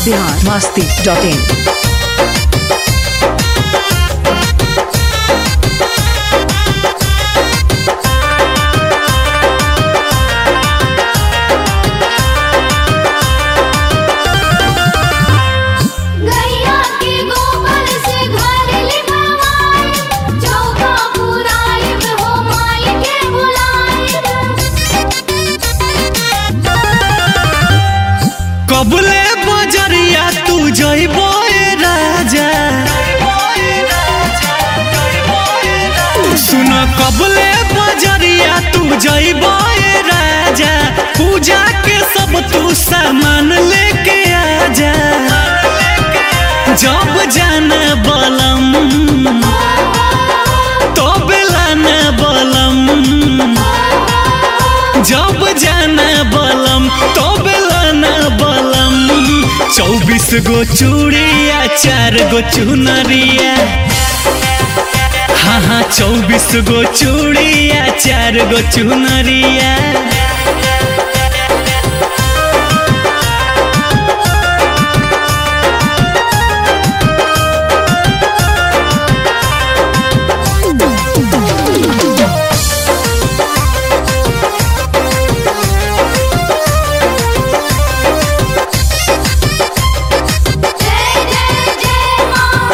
Bihar Masti dot in गैया के गोबर से घर लिपवाए चौका पुराई में हो माई के बुलाए कबले बजरिया तू जइबो ए राजा सुन कबले बजरिया तू जइबो ए राजा पूजा के सब तू सामान लेके आजा जब जाना बलम तो बेलाना बलम जब जाना बलम तो बेलाना बलम चौबीस गो चूड़िया चार गो चुनरिया हाँ हाँ चौबीस गो चूड़िया चार गो चुनरिया जय जय जय मां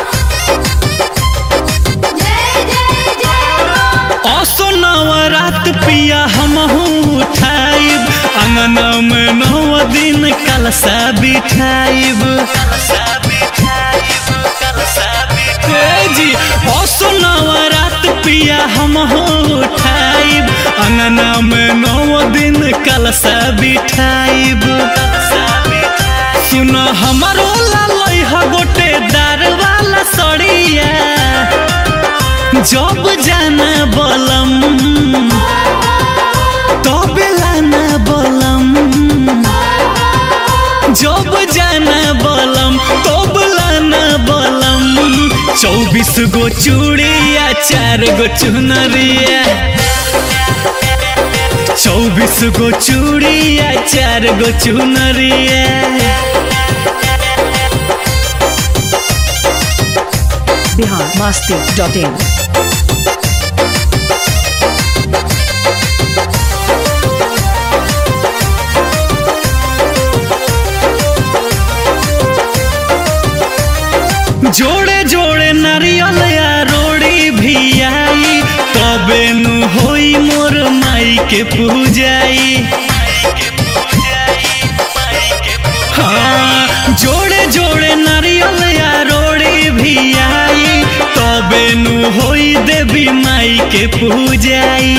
जय जय जय मां असो नवरात पिया हमहू उठाइब अंगना में नौ दिन कलसा बिठाइब ए जी असो नवरात पिया हमहू उठाइब अंगना में नौ दिन कलसा बिठाइब सुन हमारो लालई ह गोटे दार वाला सड़िया जब जाना बलम तब लाना बलम जब जाना बलम तब लाना बलम चौबीस गो चूड़िया चार गो चुनरिया चौबीस गो चूड़िया चार गो चुनरिया बिहार मस्ती डॉट इन जोड़े जोड़े नारियल या रोड़ी भी आई तबे नु होई मोर माई के पूजाई हाँ जोड़े जोड़े नारियल या रोड़ी भी आई तबे नु होई देवी माई के पूजाई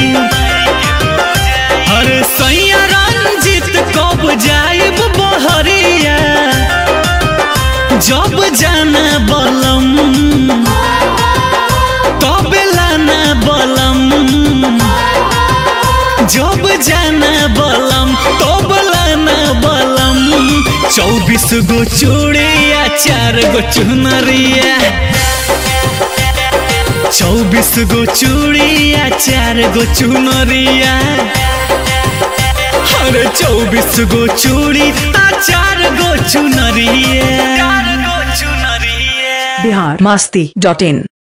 अरे सैया रंजित कब जाइब बहरिया जब जाना बलम तब लाना बलम जब जाना बलम तब लाना बलम चौबीस गो चूड़िया चार गो चुनरिया चौबीस गो चूड़िया चार गो चुनरिया अरे चौबीस गो चूड़ी आ चार गो चुनरिया बिहार मस्ती डॉट इन